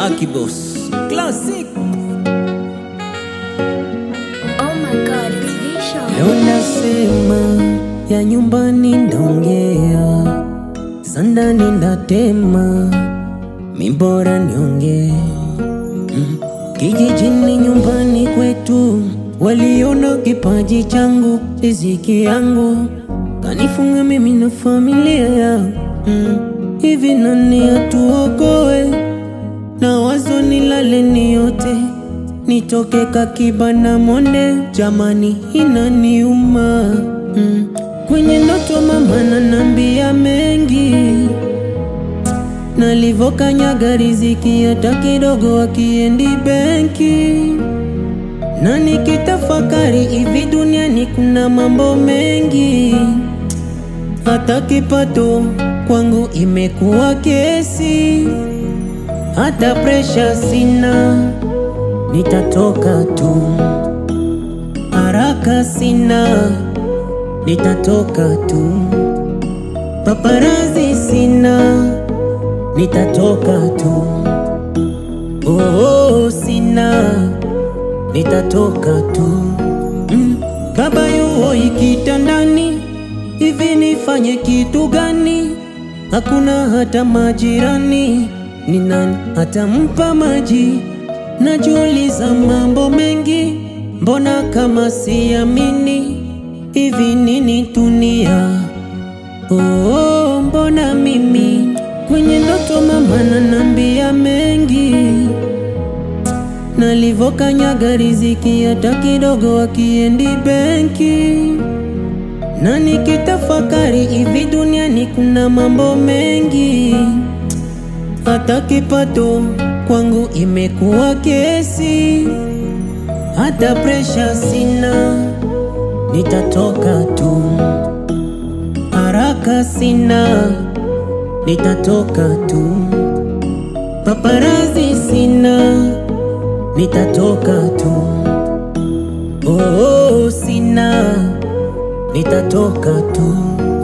Akibos Classic. Oh my god, it's Vision. Leo nasema ya nyumbani ndaongea, za ndani ndatema, mi bora niongee mm. Kijijini nyumbani kwetu waliona kipaji changu, riziki yangu kanifunga mimi na familia yangu mm. Hivi nani atuokoe na wazo nilale ni yote nitoke kakibana monde, jamani inaniuma mm. Kwenye ndoto mama nanambia mengi, nalivokanyaga riziki hata kidogo akiendi benki, na nikitafakari hivi duniani kuna mambo mengi, hata kipato kwangu imekuwa kesi, hata presha sina nitatoka tu, haraka sina, nitatoka tu, paparazi sina, nitatoka tu, oh, oh, sina, nitatoka tu mm. Baba yuo ikitandani, hivi nifanye kitu gani? Hakuna hata majirani, ni nani atampa maji? Najiuliza mambo mengi, mbona kama siamini hivi nini dunia? Oh, mbona mimi kwenye ndoto mama nanambia mengi, nalivokanyaga riziki hata kidogo akiendi benki, na nikitafakari hivi duniani kuna mambo mengi, hata kipato kwangu imekuwa kesi, hata presha sina, nitatoka tu, haraka sina, nitatoka tu, paparazi sina, nitatoka tu, oh, oh, sina, nitatoka tu.